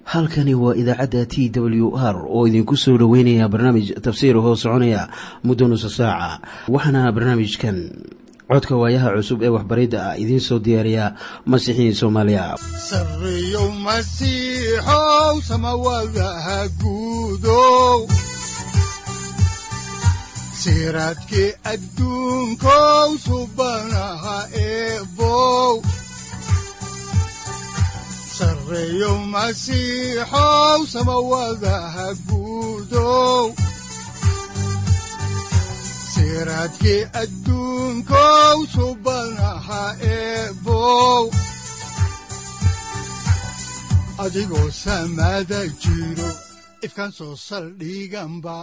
halkani waa idaacadda t w r oo idinku soo dhoweynaya barnaamij tafsiir hoo soconaya muddo nusa saaca waxaana barnaamijkan codka waayaha cusub ee waxbaridda ah idiin soo diyaariya masiixiin soomaaliya sareyow masiixow samawadaha guudow siraadkii adduunkow subanaha eebow sareyow masiixow samawadaha guudow siraadkii adduunkow subanaha eebow adigoo samaada jiro ifkaan soo saldhiganba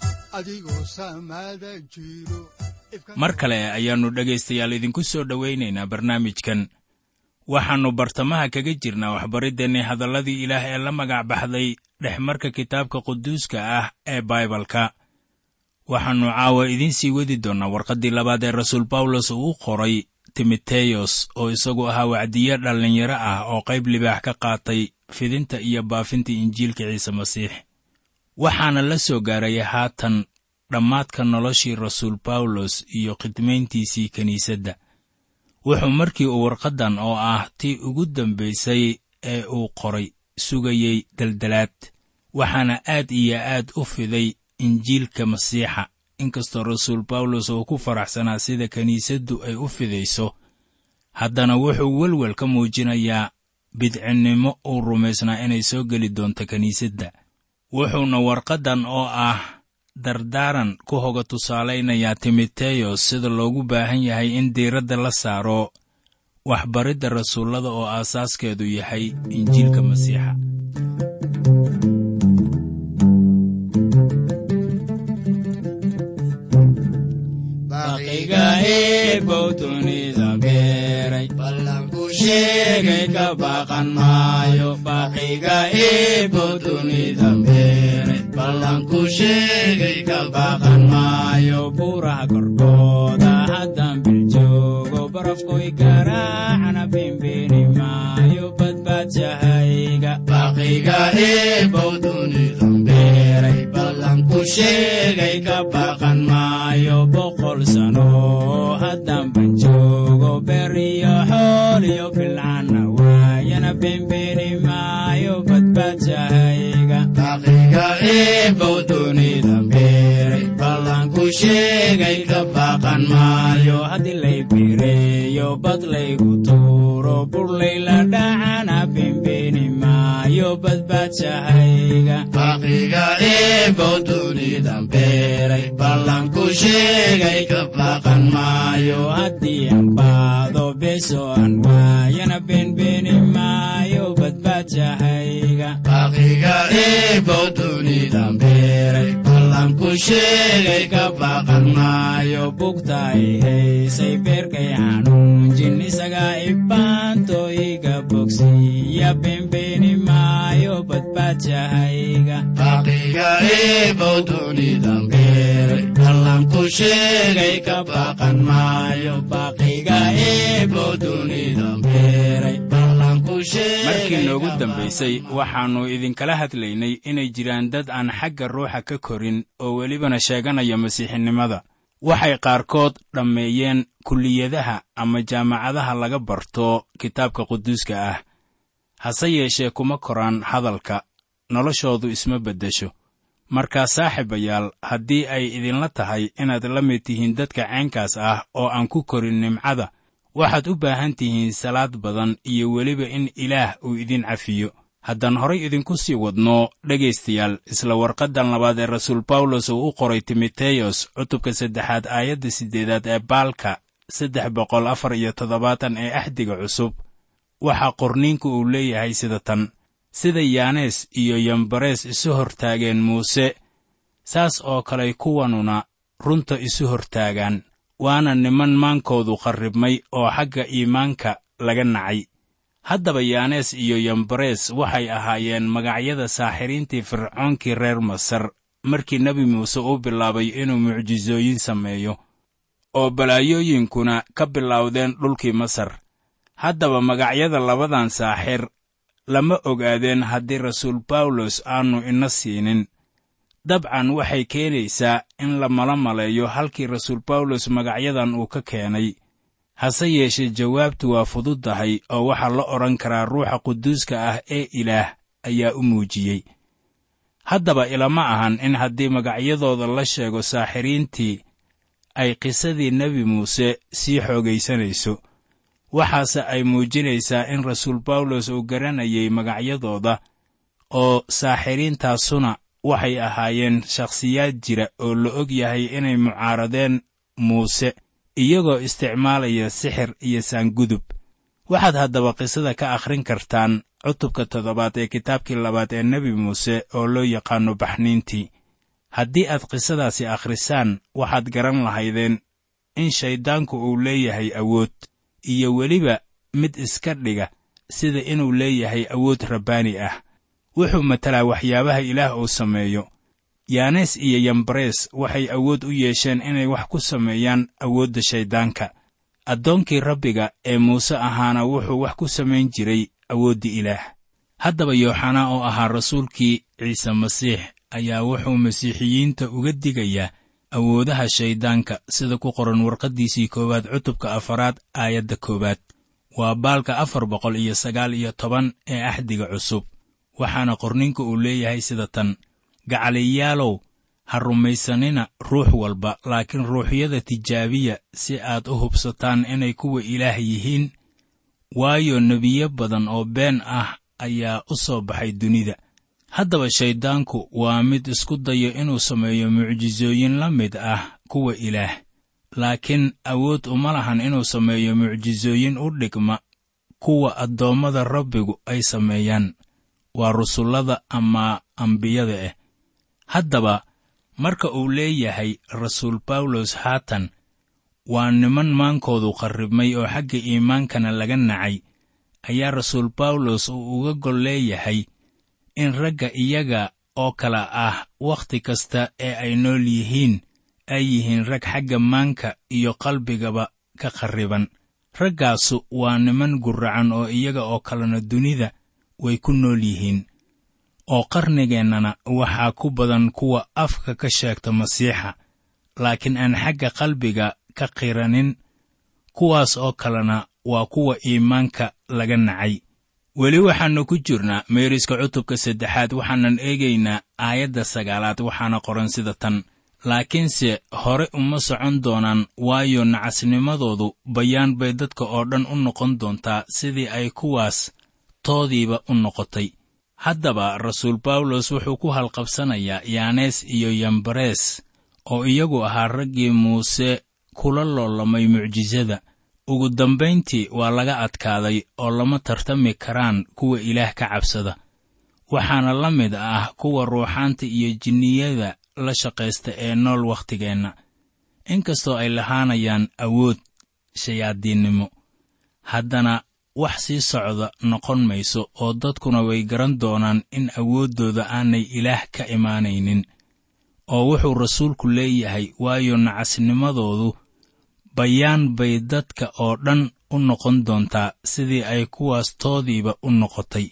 mar kale ayaannu dhegaystayaal idinku soo dhowaynaynaa barnaamijkan waxaannu bartamaha kaga jirnaa waxbariddeenni hadalladii ilaah ee la magac baxday dhexmarka kitaabka quduuska ah ee baibalka waxaannu caawa idiin sii wadi doonnaa warqaddii labaad ee rasuul bawlos uu u qoray timoteyos oo isagu ahaa wacdiye dhallinyaro ah oo qayb libaax ka qaatay fidinta iyo baafinta injiilka ciise masiix waxaana la soo gaaray haatan dhammaadka noloshii rasuul bawlos iyo khidmayntiisii kiniisadda wuxuu markii uu warqaddan oo ah tii ugu dambaysay ee uu qoray sugayey daldalaad waxaana aad iyo aad u fiday injiilka masiixa inkastoo rasuul bawlos uu ku faraxsanaa sida kiniisaddu ay u fidayso haddana wuxuu welwel ka muujinayaa bidcinnimo uu rumaysnaa inay soo geli doonto kiniisadda wuxuuna warqaddan oo ah dardaaran ku hoga tusaalaynayaa timoteyos sida loogu baahan yahay in diiradda la saaro waxbaridda rasuullada oo aasaaskeedu yahay injiilka masiixa sheegay ka baqan maayo baqiga eebow dunida beeray ballanku sheegay ka baqan maayo buuraha korkooda haddan biljoogo barafkoy garaacana bimbeeni maayo badbaadjahayga baqiga eebow dunida beeray ballanku sheegay ka baqan maayo boqol sano haddan banjoogo beriyo xooliyo bilcana waayana bembeeni maayo badbaadjahayga baqiga eebow dunida beeray ballanku sheegay ka baqan maayo haddii lay bireeyo bad laygu tuuro burlayla dhacana bembeeni maayo badbaadjahayga baqiga eebow dunida beeray ballanku sheegay ka baqan maayo haddii ambaado beso aan waayana beenbeeni maayo badbaadjahayga baqiga eebow dunida beeray ballanku sheegay ka baqan maayo bugtaay haysay beerkay xanuunjin isagaa ibaanto iga bogsiya beenbeeni maayo badbaadjahayga baqiga eebow dunida beeray ballanku sheegay ka baqan maayo baqiga eebow dunida beeray markii noogu dambaysay waxaannu idinkala hadlaynay inay jiraan dad aan xagga ruuxa ka korin oo welibana sheeganaya masiixinimada waxay qaarkood dhammeeyeen kulliyadaha ama jaamacadaha laga barto kitaabka quduuska ah hase yeeshee kuma koraan hadalka noloshoodu isma beddesho markaa saaxiibayaal haddii ay idinla tahay inaad la mid tihiin dadka caynkaas ah oo aan ku korin nimcada waxaad u baahan tihiin salaad badan iyo weliba in ilaah uu idin cafiyo haddaan horay idinku sii wadno dhegaystayaal isla warqaddan labaad ee rasuul bawlos uu u qoray timoteyos cutubka saddexaad aayadda siddeedaad ee baalka saddex boqol afar iyo toddobaatan ee axdiga cusub waxaa qorniinku uu leeyahay sida tan sida yaanees iyo yambarees isu hortaageen muuse saas oo kaley kuwanuna runta isu hortaagaan waana niman maankoodu qarribmay oo xagga iimaanka laga nacay haddaba yaanees iyo yambarees waxay ahaayeen magacyada saaxiriintii fircoonkii reer masar markii nebi muuse uu bilaabay inuu mucjisooyin sameeyo oo balaayooyinkuna ka bilowdeen dhulkii masar haddaba magacyada labadan saaxir lama ogaadeen haddii rasuul bawlos aannu ina siinin dabcan waxay keenaysaa in la mala maleeyo halkii rasuul bawlos magacyadan uu ka keenay hase yeeshee jawaabtu waa fududdahay oo waxaa la odhan karaa ruuxa quduuska ah ee ilaah ayaa u muujiyey haddaba ilama ahan in haddii magacyadooda la sheego saaxiriintii ay qisadii nebi muuse sii xoogaysanayso waxaase ay muujinaysaa in rasuul bawlos uu garanayay magacyadooda oo saaxiriintaasuna waxay ahaayeen shakhsiyaad jira oo la og yahay inay mucaaradeen muuse iyagoo isticmaalaya sixir iyo saangudub waxaad haddaba qisada ka akhrin kartaan cutubka toddobaad ee kitaabkii labaad ee nebi muuse oo loo yaqaanno baxniintii haddii aad qisadaasi akhrisaan waxaad garan lahaydeen in shayddaanku uu leeyahay awood iyo weliba mid iska dhiga sida inuu leeyahay awood rabbaani ah wuxuu matalaa waxyaabaha ilaah uu sameeyo yaanes iyo yambarees waxay awood u yeesheen inay wax ku sameeyaan awoodda shayddaanka addoonkii rabbiga ee muuse ahaana wuxuu wax ku samayn jiray awoodda ilaah haddaba yooxanaa oo ahaa rasuulkii ciise masiix ayaa wuxuu masiixiyiinta uga digayaa awoodaha shayddaanka sida ku qoran warqaddiisii koowaad cutubka afaraad aayadda koowaad waa baalka afar boqol iyo sagaal iyo toban ee axdiga cusub waxaana qorninka uu leeyahay sida tan gacaliyaalow ha rumaysanina ruux walba laakiin ruuxyada tijaabiya si aad u hubsataan inay kuwa ilaah yihiin waayo nebiyo badan oo been ah ayaa u soo baxay dunida haddaba shayddaanku waa mid isku dayo inuu sameeyo mucjisooyin la mid ah kuwa ilaah laakiin awood uma lahan inuu sameeyo mucjisooyin u dhigma kuwa addoommada rabbigu ay sameeyaan waa rusullada ama ambiyada ah haddaba marka uu leeyahay rasuul bawlos haatan waa niman maankoodu qarribmay oo xagga iimaankana laga nacay ayaa rasuul bawlos uu uga gol leeyahay in ragga iyaga oo kale ah wakhti kasta ee ay nool yihiin ay yihiin rag xagga maanka iyo qalbigaba ka qarriban raggaasu waa niman gurracan oo iyaga oo kalena dunida way ku nool yihiin oo qarnigeennana waxaa ku badan kuwa afka ka sheegta masiixa laakiin aan xagga qalbiga ka qiranin kuwaas oo kalena waa kuwa iimaanka laga nacay weli waxaannu ku jirnaa meeriska cutubka saddexaad waxaanan eegaynaa aayadda sagaalaad waxaana qoran sida tan laakiinse hore uma socon doonaan waayo nacasnimadoodu bayaan bay dadka oo dhan u noqon doontaa sidii ay kuwaas toodiiba u noqotay haddaba rasuul bawlos wuxuu ku halqabsanayaa yaanees iyo yambarees oo iyagu ahaa raggii muuse kula loolamay mucjisada ugu dambayntii waa laga adkaaday oo lama tartami karaan kuwa ilaah ka cabsada waxaana la mid ah kuwa ruuxaanta iyo jinniyada la shaqaysta ee nool wakhtigeenna inkastoo ay lahaanayaan awood shayaadiinnimo haddana wax sii socda noqon mayso oo dadkuna way garan doonaan in awooddooda aanay ilaah ka imaanaynin oo wuxuu rasuulku leeyahay waayo nacasnimadoodu bayaan bay dadka oo dhan u noqon doontaa sidii ay kuwaas toodiiba u noqotay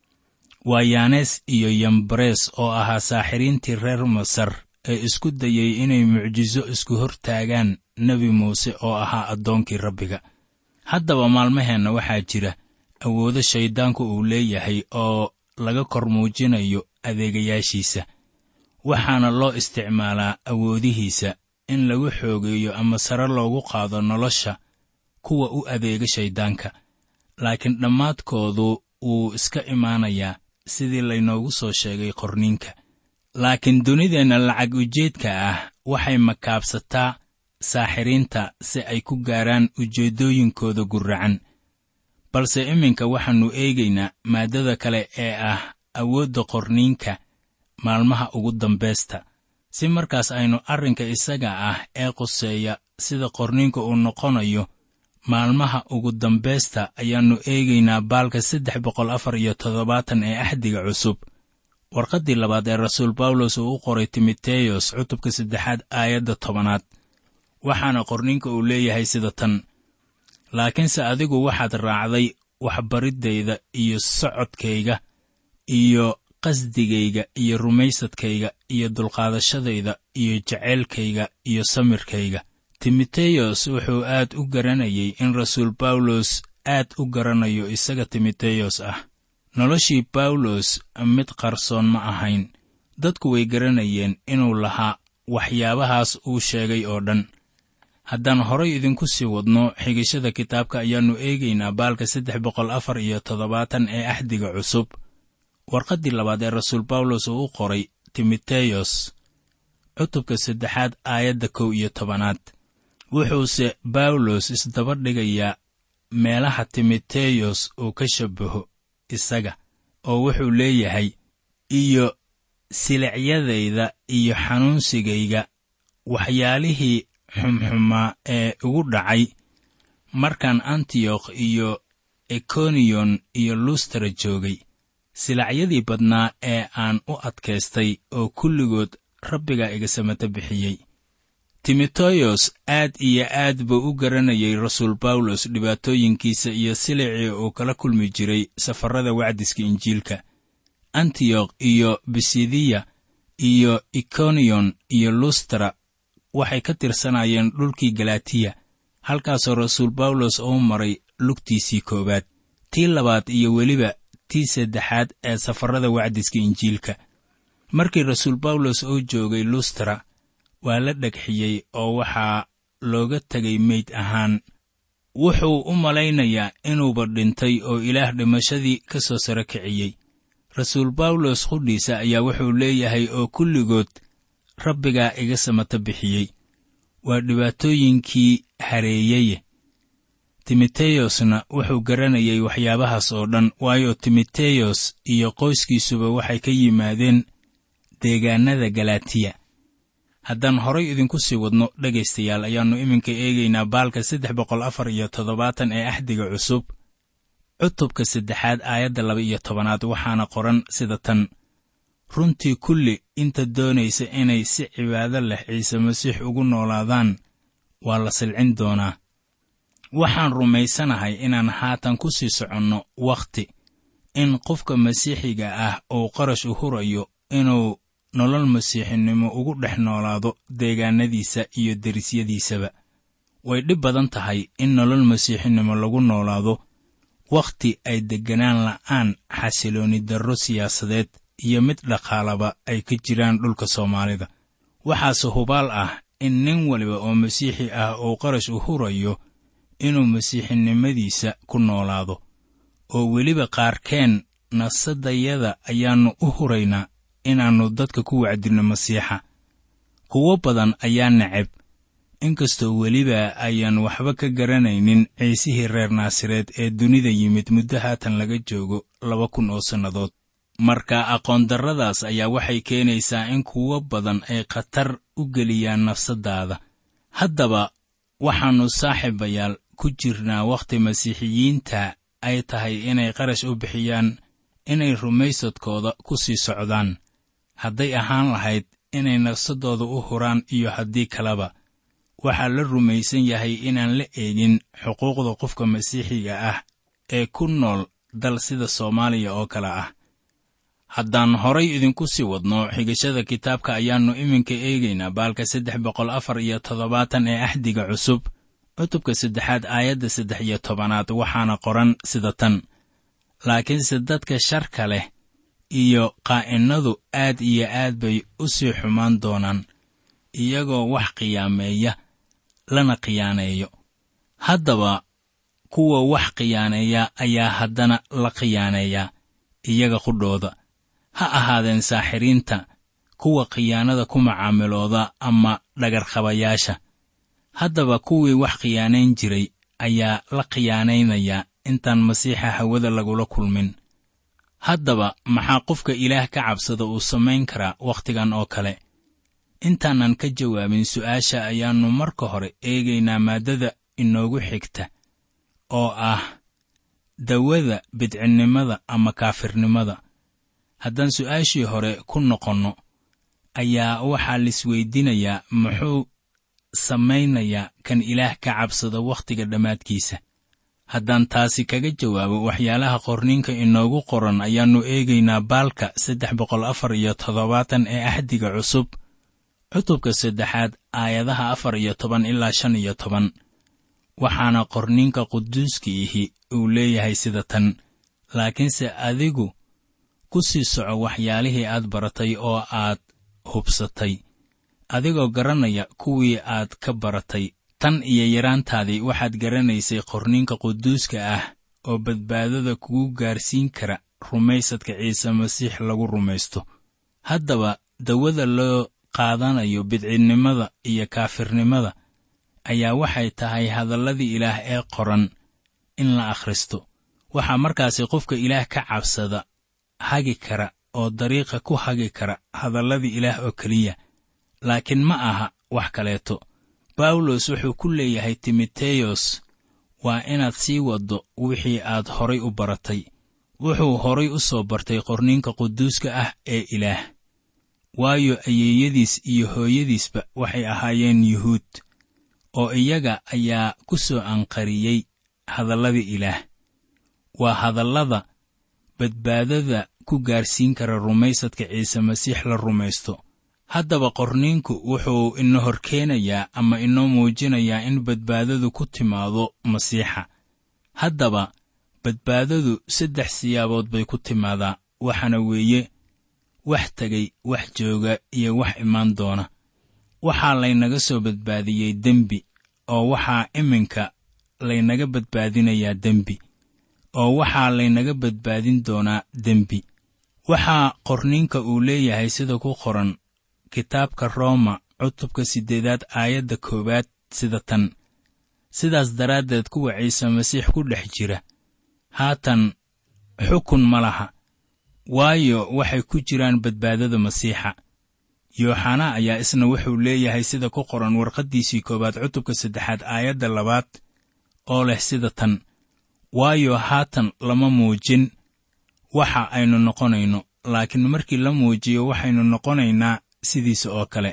waa yaanes iyo yambarees oo ahaa saaxiriintii reer masar ee isku dayey inay mucjiso isku hor taagaan nebi muuse oo ahaa addoonkii rabbiga haddaba maalmaheenna waxaa jira awoodo shayddaanku uu leeyahay oo laga kor muujinayo adeegayaashiisa waxaana loo isticmaalaa awoodihiisa in lagu xoogeeyo ama sare loogu qaado nolosha kuwa u adeega shayddaanka laakiin dhammaadkoodu wuu iska imaanayaa sidii laynoogu soo sheegay qorniinka laakiin dunideenna lacag ujeedka ah waxay makaabsataa saaxiriinta si ay ku gaaraan ujeeddooyinkooda gurracan balse iminka waxaannu eegaynaa maaddada kale ee ah awoodda qorniinka maalmaha ugu dambaysta si markaas aynu arrinka isaga ah ee quseeya sida qorniinka uu noqonayo maalmaha ugu dambaysta ayaannu eegaynaa baalka saddex boqol afar iyo toddobaatan ee axdiga cusub warqaddii labaad ee rasuul bawlos uu u qoray timoteyos cutubka saddexaad aayadda tobanaad waxaana qorninka uu leeyahay sida tan laakiinse adigu waxaad raacday waxbariddayda iyo socodkayga iyo qasdigayga iyo rumaysadkayga iyo dulqaadashadayda iyo jaceylkayga iyo samirkayga timoteyos wuxuu aad u garanayay in rasuul bawlos aad u garanayo isaga timoteyos ah noloshii bawlos mid qarsoon ma ahayn dadku way garanayeen inuu lahaa waxyaabahaas uu sheegay oo dhan haddaan horay idinku sii wadno xigashada kitaabka ayaannu eegaynaa baalka saddex boqol afar iyo toddobaatan ee axdiga cusub warqaddii labaad ee rasuul bawlos uu u qoray timoteyos cutubka saddexaad aayadda kow iyo tobanaad wuxuuse bawlos isdaba dhigayaa meelaha timoteyos uu ka shabbaho isaga oo wuxuu leeyahay iyo silicyadayda iyo xanuunsigayga waxyaalihii xumxumaa ee igu dhacay markaan antiyokh iyo ekoniyon iyo lustara joogay silacyadii badnaa ee aan u adkaystay oo kulligood rabbigaa iga samata bixiyey timoteyos aad iyo aad buu u garanayay rasuul bawlos dhibaatooyinkiisa iyo silicii uu kala kulmi jiray safarrada wacdiska injiilka antiyokh iyo bisidiya iyo ikoniyon iyo lustara waxay ka tirsanayeen dhulkii galatiya halkaasoo rasuul bawlos uu maray lugtiisii koowaad tii labaad iyo weliba tii saddexaad ee safarrada wacdiska injiilka markii rasuul bawlos uu joogay lustara waa la dhegxiyey oo waxaa looga tegay meyd ahaan wuxuu u malaynayaa inuuba dhintay oo ilaah dhimashadii ka soo saro kiciyey rasuul bawlos qudhiisa ayaa wuxuu leeyahay oo kulligood rabbigaa iga samata bixiyey waa dhibaatooyinkii hareeyeye timoteyosna wuxuu garanayay waxyaabahaas oo dhan waayo timoteyos iyo qoyskiisuba waxay ka yimaadeen deegaannada galatiya haddaan horay idinku sii wadno dhegaystayaal ayaannu iminka eegaynaa baalka saddex boqol afar iyo toddobaatan ee axdiga cusub cutubka saddexaad aayadda laba iyo tobanaad waxaana qoran sida tan runtii kulli inta doonaysa inay si cibaado leh ciise masiix ugu noolaadaan waa la silcin doonaa waxaan rumaysanahay inaan haatan ku sii soconno wakhti in qofka masiixiga ah uu qarash u hurayo inuu nolol masiixinimo ugu dhex noolaado deegaannadiisa iyo derisyadiisaba way dhib badan tahay in nolol masiixinimo lagu noolaado wakhti ay degganaan la'aan xasiloonni darro siyaasadeed iyo mid dhaqaalaba ay ka jiraan dhulka soomaalida waxaase hubaal ah in nin waliba oo masiixi ah uu qarash u hurayo inuu masiixinimadiisa ku noolaado oo weliba qaarkeen nasadayada ayaannu u huraynaa inaannu dadka ku wacdinno masiixa kuwo badan ayaa neceb inkastoo weliba ayaan waxba ka garanaynin ciisihii reer naasareed ee dunida yimid muddo haatan laga joogo laba kun oo sannadood marka aqoondarradaas ayaa waxay keenaysaa in kuwo badan ay khatar u geliyaan nafsaddaada haddaba waxaannu saaxiibayaal ku jirnaa wakhti masiixiyiinta ay tahay inay qarash u bixiyaan inay rumaysadkooda ku sii socdaan hadday ahaan lahayd inay nafsaddooda u huraan iyo haddii kaleba waxaa la rumaysan yahay inaan la eegin xuquuqda qofka masiixiga ah ee ku nool dal sida soomaaliya oo kale ah haddaan horay idinku sii wadno xigashada kitaabka ayaannu iminka eegaynaa baalka saddex boqol afar iyo toddobaatan ee axdiga cusub cutubka saddexaad aayadda saddex iyo tobanaad waxaana qoran sida tan laakiinse dadka sharka leh iyo qaa'innadu aad iyo aad bay u sii xumaan doonaan iyagoo wax qiyaameeya lana khiyaaneeyo haddaba kuwa wax khiyaaneeya ayaa haddana la khiyaaneeyaa iyaga qudhooda ha ahaadeen saaxiriinta kuwa khiyaanada ku macaamilooda ama dhagarqabayaasha haddaba kuwii wax khiyaanayn jiray ayaa la khiyaanaynayaa intaan masiixa hawada lagula kulmin haddaba maxaa qofka ilaah ka cabsada uu samayn karaa wakhtigan oo kale intaanan ka jawaabin su'aasha ayaannu marka hore eegaynaa maaddada inoogu xigta oo ah dawada bidcinnimada ama kaafirnimada haddaan su'aashii hore ku noqonno ayaa waxaa laisweydiinayaa muxuu samaynayaa kan ilaah ka cabsada wakhtiga dhammaadkiisa haddaan taasi kaga jawaabo waxyaalaha qorniinka inoogu qoran ayaannu eegaynaa baalka saddex boqol afar iyo toddobaatan ee axdiga cusub cutubka saddexaad aayadaha afar iyo toban ilaa shan iyo toban waxaana qorniinka quduuska ihi uu leeyahay sida tan laakiinse adigu ku sii soco waxyaalihii aad baratay oo aad hubsatay adigoo garanaya kuwii aad ka baratay tan iyo yaraantaadii waxaad garanaysay qorniinka quduuska ah oo badbaadada kugu gaarsiin kara rumaysadka ciise masiix lagu rumaysto haddaba dawada loo qaadanayo bidcinnimada iyo kaafirnimada ayaa waxay tahay hadalladii ilaah ee qoran in la akhristo waxaa markaasi qofka ilaah ka cabsada hagi kara oo dariiqa ku hagi kara hadalladii ilaah oo keliya laakiin ma aha wax kaleeto bawlos wuxuu ku leeyahay timoteyos waa inaad sii waddo wixii aad horay u baratay wuxuu horay u soo bartay qorniinka quduuska ah ee ilaah waayo ayeeyadiis iyo hooyadiisba waxay ahaayeen yuhuud oo iyaga ayaa ku soo anqariyey hadalladii ilaah waa hadallada badbaadada ku gaarsiin kara rumaysadka ciise masiix la rumaysto haddaba qorniinku wuxuu ina horkeenayaa ama inoo muujinayaa in badbaadadu ku timaado masiixa haddaba badbaadadu saddex siyaabood bay ku timaadaa waxaana weeye wax tegay wax jooga iyo wax imaan doona waxaa laynaga soo badbaadiyey dembi oo waxaa iminka laynaga badbaadinayaa dembi oo waxaa laynaga badbaadin doonaa dembi waxaa qorniinka uu leeyahay sida ku qoran kitaabka rooma cutubka siddeedaad aayadda koowaad sida tan sidaas daraaddeed kuwa ciise masiix ku dhex jira haatan xukun ma laha waayo waxay ku jiraan badbaadada masiixa yooxanaa ayaa isna wuxuu leeyahay sida ku qoran warqaddiisii koowaad cutubka saddexaad aayadda labaad oo leh sida tan waayo haatan lama muujin waxa aynu noqonayno laakiin markii la muujiyo waxaynu noqonaynaa sidiisa oo kale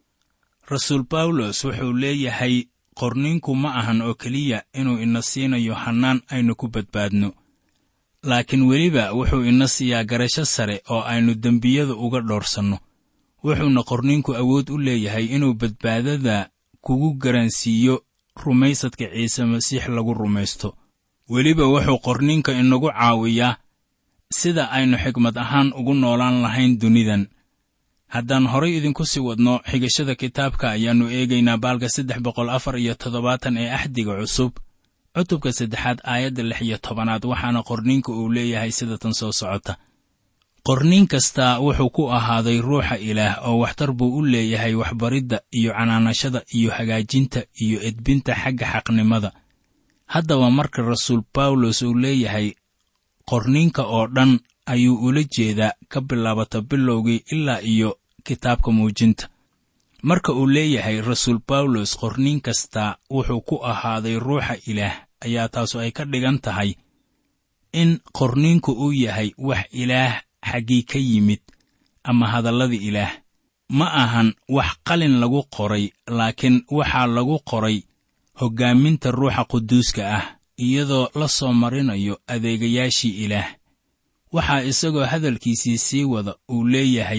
rasuul bawlos wuxuu leeyahay qorniinku ma ahan oo keliya inuu ina siinayo hannaan aynu ku badbaadno laakiin weliba wuxuu ina siiyaa garasho sare oo aynu dembiyada uga dhoorsanno wuxuuna qorniinku awood u leeyahay inuu badbaadada kugu garansiiyo rumaysadka ciise masiix lagu rumaysto weliba wuxuu qorniinka inagu caawiyaa sida aynu xigmad ahaan ugu noolaan lahayn dunidan haddaan horay idinku sii wadno xigashada kitaabka ayaannu eegaynaa baalka saddex boqol afar iyo toddobaatan ee axdiga cusub cutubka saddexaad aayadda lix iyo tobanaad waxaana qorniinka uu leeyahay sida tan soo socota qorniin kastaa wuxuu ku ahaaday ruuxa ilaah oo waxtar buu u leeyahay waxbaridda iyo canaanashada iyo hagaajinta iyo edbinta xagga xaqnimada haddaba marka rasuul bawlos uu leeyahay qorniinka oo dhan ayuu ula jeedaa ka bilaabata bilowgii ilaa iyo kitaabka muujinta marka uu leeyahay rasuul bawlos qorniin kastaa wuxuu ku ahaaday ruuxa ilaah ayaa taasu ay ka dhigan tahay in qorniinku uu yahay wax ilaah xaggii ka yimid ama hadalladii ilaah ma ahan wax qalin lagu qoray laakiin waxaa lagu qoray hoggaaminta ruuxa quduuska ah iyadoo la soo marinayo adeegayaashii ilaah waxaa isagoo hadalkiisii sii wada uu leeyahay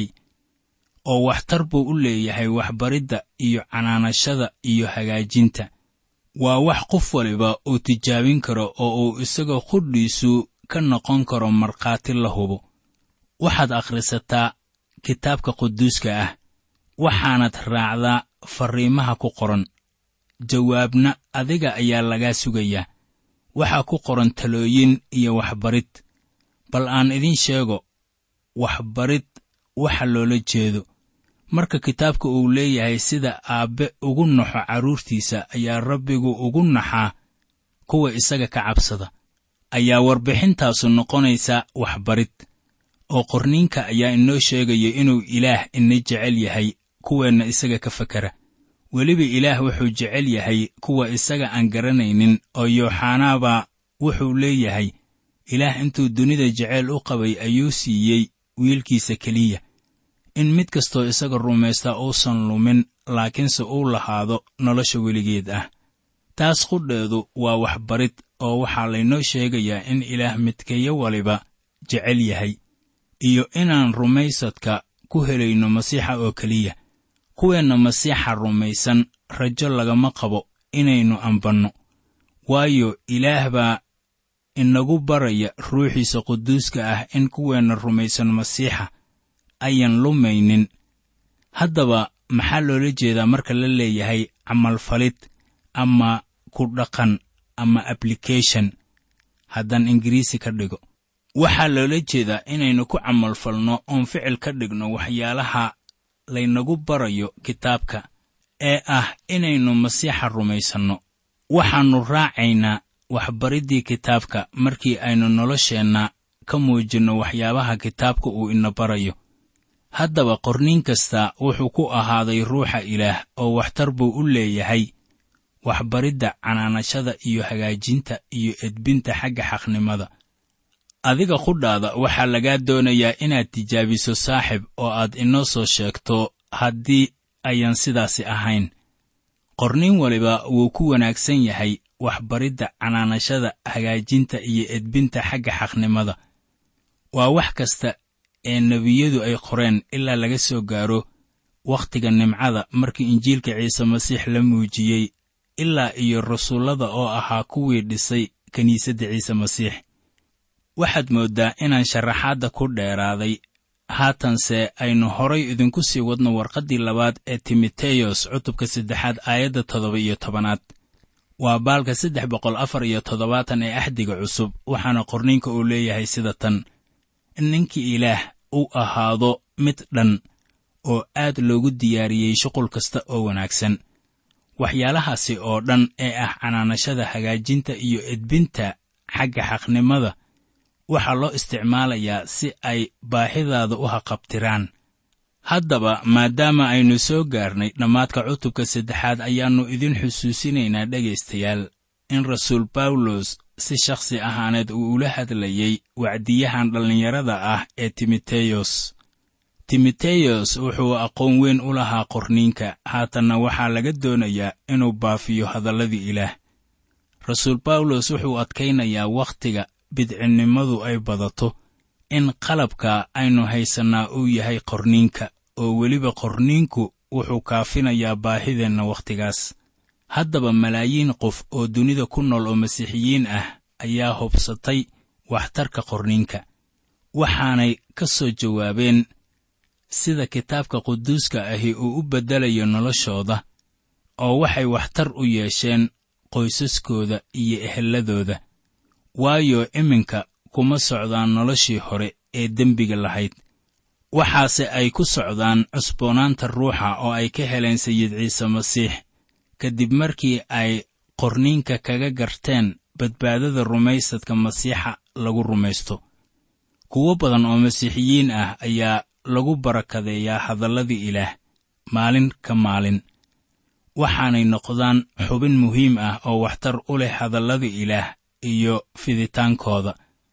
oo waxtar buu u leeyahay waxbaridda iyo canaanashada iyo hagaajinta waa wax qof waliba uu tijaabin karo oo uu isagoo qudhiisu ka noqon karo markhaati la hubo waxaad akhrisataa kitaabka quduuska ah waxaanad raacdaa farriimaha ku qoran jawaabna adiga ayaa lagaa sugayaa waxaa ku qoran talooyin iyo waxbarid bal aan idiin sheego waxbarid waxa loola jeedo marka kitaabka uu leeyahay sida aabbe ugu naxo carruurtiisa ayaa rabbigu ugu naxaa kuwa isaga ka cabsada ayaa warbixintaasu noqonaysaa waxbarid oo qorniinka ayaa inoo sheegaya inuu ilaah ina jecel yahay kuweenna isaga ka fakera weliba ilaah wuxuu jecel yahay kuwa isaga aan garanaynin oo yooxanaabaa wuxuu leeyahay ilaah intuu dunida jeceyl u qabay ayuu siiyey wiilkiisa keliya in mid kastoo isaga rumaystaa uusan lumin laakiinse uu lahaado nolosha weligeed ah taas qudheedu waa waxbarid oo waxaa laynoo sheegayaa in ilaah midkeeyo waliba jecel yahay iyo inaan rumaysadka ku helayno masiixa oo keliya kuweenna masiixa rumaysan rajo lagama qabo inaynu ambanno waayo ilaah baa inagu baraya ruuxiisa quduuska ah in kuweenna rumaysan masiixa ayan lumaynin haddaba maxaa loola jeedaa marka la leeyahay camalfalid ama ku dhaqan ama ablication haddaan ingiriisi ka dhigo waxaa loola jeedaa inaynu ku camalfalno oon ficil ka dhigno waxyaalaha laynagu barayo kitaabka ee ah inaynu masiixa rumaysanno waxaannu raacaynaa waxbariddii kitaabka markii aynu nolosheenna ka muujinno waxyaabaha kitaabka uu ina barayo haddaba qorniin kasta wuxuu ku ahaaday ruuxa ilaah oo waxtar buu u leeyahay waxbaridda canaanashada iyo hagaajinta iyo edbinta xagga xaqnimada adiga qudhaada waxaa lagaa doonayaa inaad tijaabiso saaxib oo aad inoo soo sheegto haddii ayan sidaasi ahayn qorniin waliba wuu ku wanaagsan yahay waxbaridda canaanashada hagaajinta iyo edbinta xagga xaqnimada waa wax kasta ee nebiyadu ay qoreen ilaa laga soo gaaro wakhtiga nimcada markii injiilka ciise masiix la muujiyey ilaa iyo rasuullada oo ahaa kuwii dhisay kiniisadda ciise masiix waxaad mooddaa inaan sharaxaadda ku dheeraaday haatanse aynu horay idinku sii wadno warqaddii labaad ee timoteyos cutubka saddexaad aayadda toddoba iyo tobanaad waa baalka saddex boqol afar iyo toddobaatan ee axdiga cusub waxaana qorniinka uu leeyahay sida tan in ninkii ilaah u ahaado mid dhan oo aad loogu diyaariyey shuqul kasta oo wanaagsan waxyaalahaasi oo dhan ee ah canaanashada hagaajinta iyo edbinta xagga xaqnimada waxaa loo isticmaalayaa si ay baahidaada u haqabtiraan haddaba maadaama aynu soo gaarnay dhammaadka cutubka saddexaad ayaannu idin xusuusinaynaa dhegaystayaal in rasuul bawlos si shakhsi ahaaneed uu ula hadlayey wacdiyahan dhallinyarada ah ee timoteyos timoteyos wuxuu aqoon weyn u lahaa qorniinka haatanna waxaa laga doonayaa inuu baafiyo hadalladii ilaah rasuul bawlos wuxuu adkaynayaa wakhtiga bidcinnimadu ay badato in qalabka aynu haysannaa uu yahay qorniinka oo weliba qorniinku wuxuu kaafinayaa baahideenna wakhtigaas haddaba malaayiin qof oo dunida ku nool oo masiixiyiin ah ayaa hubsatay waxtarka qorniinka waxaanay ka soo jawaabeen sida kitaabka quduuska ahi uu u beddelayo noloshooda oo waxay waxtar u yeesheen qoysaskooda iyo ehelladooda waayo iminka kuma socdaan noloshii hore ee dembiga lahayd waxaase ay ku socdaan cusboonaanta ruuxa oo ay ka heleen sayid ciise masiix kadib markii ay qorniinka kaga garteen badbaadada rumaysadka masiixa lagu rumaysto kuwo badan oo masiixiyiin ah ayaa lagu barakadeeyaa hadalladii ilaah maalin ka maalin waxaanay noqdaan xubin muhiim ah oo waxtar u leh hadalladii ilaah iyo fiditaankooda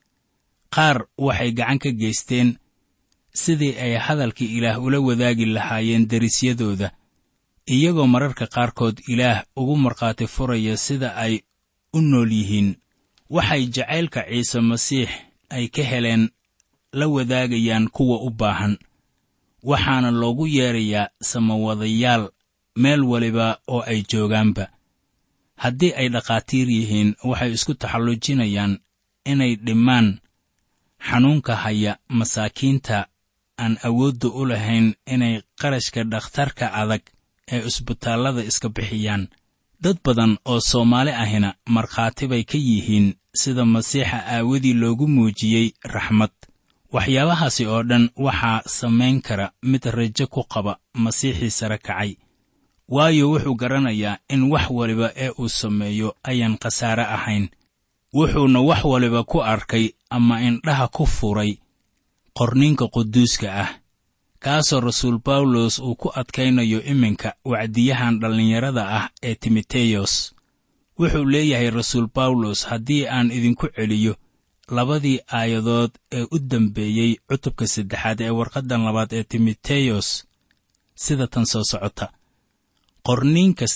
qaar waxay gacan ka geysteen sidii ay hadalkii ilaah ula wadaagi lahaayeen derisyadooda iyagoo mararka qaarkood ilaah ugu markhaati furaya sida ay u nool yihiin waxay jacaylka ciise masiix ay ka heleen la wadaagayaan kuwa u baahan waxaana loogu yeedrayaa samawadayaal meel waliba oo ay joogaanba haddii ay dhakhaatiir yihiin waxay isku taxallujinayaan inay dhimmaan xanuunka haya masaakiinta aan awoodda u lahayn inay qarashka dhakhtarka adag ee isbitaallada iska bixiyaan dad badan oo soomaali ahina markhaati bay ka yihiin sida masiixa aawadii loogu muujiyey raxmad waxyaabahaasi oo dhan waxaa samayn kara mid rajo ku qaba masiixii sare kacay waayo wuxuu garanayaa in wax waliba ee uu sameeyo ayaan khasaare ahayn wuxuuna wax waliba ku arkay ama indhaha ku furay qorniinka quduuska ah kaasoo rasuul bawlos uu ku adkaynayo iminka wacdiyahan dhallinyarada ah ee timoteyos wuxuu leeyahay rasuul bawlos haddii aan idinku celiyo labadii aayadood ee u dambeeyey cutubka saddexaad ee warqaddan labaad ee timoteyos sida tan soo socota qorniin kasta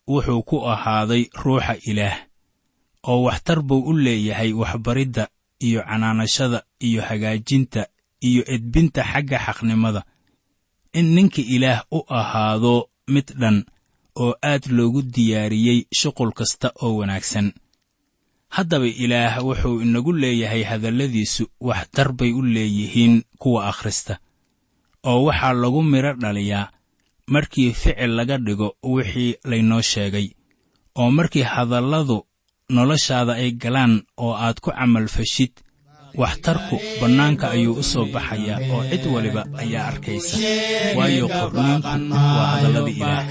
wuxuu ku ahaaday ruuxa ilaah oo waxtar buu u leeyahay waxbaridda iyo canaanashada iyo hagaajinta iyo edbinta xagga xaqnimada in ninka ilaah u ahaado mid dhan oo aad loogu diyaariyey shuqul kasta oo wanaagsan haddaba ilaah wuxuu inagu leeyahay hadalladiisu waxtar bay u leeyihiin kuwa akhrista oo waxaa lagu midho dhaliyaa markii ficil laga dhigo wixii laynoo sheegay oo markii hadalladu noloshaada ay galaan oo aad ku camalfashid waxtarku bannaanka ayuu u soo baxayaa oo cid waliba ayaa arkaysa waayo qorniinku waa hadalladii ilaah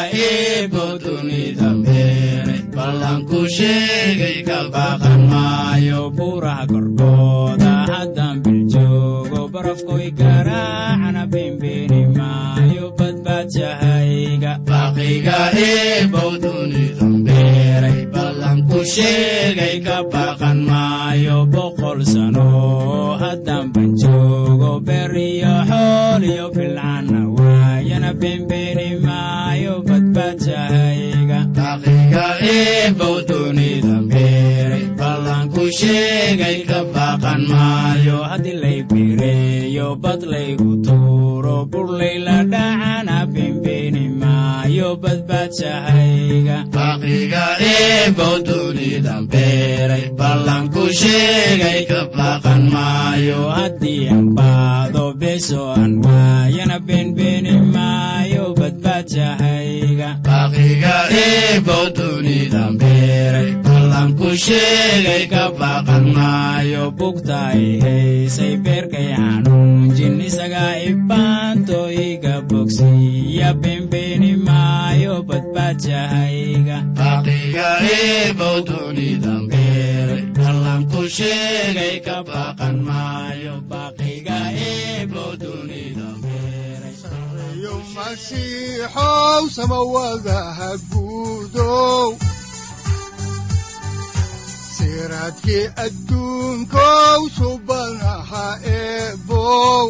ballanku sheegay ka baqan maayo buuraha korkooda haddaan biljoogo barafkoy garaacana bembeeni maayo badbaadshahayga baqiga eebow dunidan beeray ballanku sheegay ka baqan maayo boqol sano haddaan ban joogo beer iyo xool iyo filcana waayana bembeeni maayo badbaadshahayga baqiga eebow dunidan beeray ballanku sheegay ka baqan maayo haddii lay bireeyo bad laygu tuuro burlay la dhacana bembeeni maayo badbaadshahayga baqiga eebow dunidan beeray ballanku sheegay ka baqan maayo haddii aan baado beso aan waayana beenbeeni maayo badbaadshahayga baqiga eebow dunidan beeray ballanku sheegay ka baqan maayo bugta ay haysay beerkay xanuunjin isagaa ibaanto iga bogsiya bembeeni maayo badbaadshahayga baqiga eebow dunidan beeray ballanku sheegay ka baqan maayo baqiga eebow dunidan beeray yo masiixow samawadaha guudow siraadkii adduunkow subanaha eebow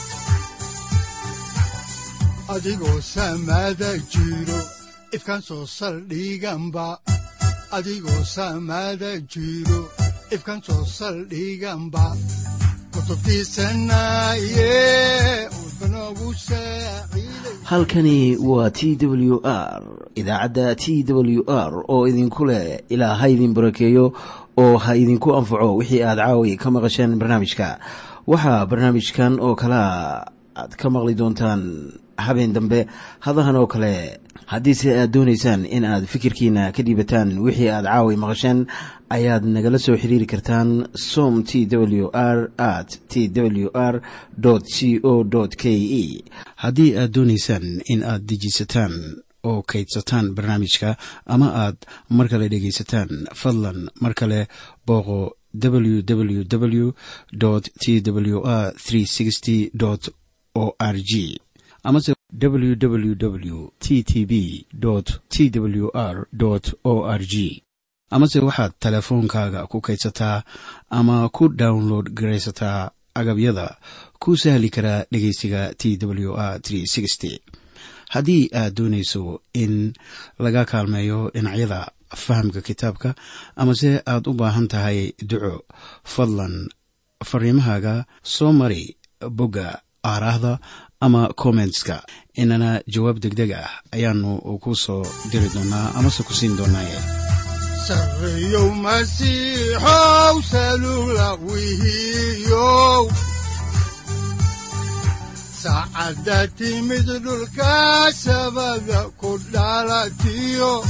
adigoo samada jiro ifkan soo saldhiganba adigoo samada jiro ifkan soo saldhiganba kutubtiisanaye udbanogu saaciiday halkani waa t w r idaacadda t w r oo idinku leh ilaa ha idin barakeeyo oo ha idinku anfaco wixii aad caawi ka maqasheen barnaamijka waxaa barnaamijkan oo kalea aad ka maqli doontaan habeen dambe hadahan oo kale haddiise aad doonaysaan in aad fikirkiina ka dhiibataan wixii aad caawi maqasheen ayaad nagala soo xiriiri kartaan som t w r at t w r c o k e haddii aad doonaysaan in aad dejiisataan oo kaydsataan barnaamijka ama aad mar kale dhegaysataan fadlan mar kale booqo www t w r o r g amase www t t b t w r o r g amase waxaad teleefoonkaaga ku kaydsataa ama ku download garaysataa agabyada ku sahli karaa dhegeysiga t w r haddii aad doonayso in laga kaalmeeyo dhinacyada fahamka kitaabka amase aad u baahan tahay duco fadlan fariimahaaga soo mari bogga aaraahda ama kommentska inana jawaab degdeg ah ayaanu ku soo diri doonaa amase ku siin doonaaye sarreyow masiixow salula wihiyow saacadda timid dhulka sabada ku dhalatiyo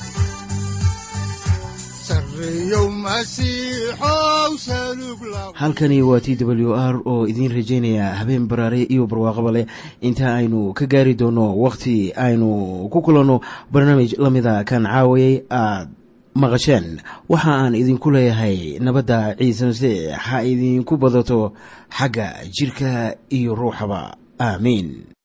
sarreyow masiixow salug la halkani waa t w r oo idiin rajaynaya habeen baraare iyo barwaaqaba leh inta aynu ka gaari doono wakhti aynu ku kulanno barnaamij la mida kan caawayay aad maqasheen waxa aan idinku leeyahay nabadda ciise masiix ha idinku badato xagga jidhka iyo ruuxaba aamiin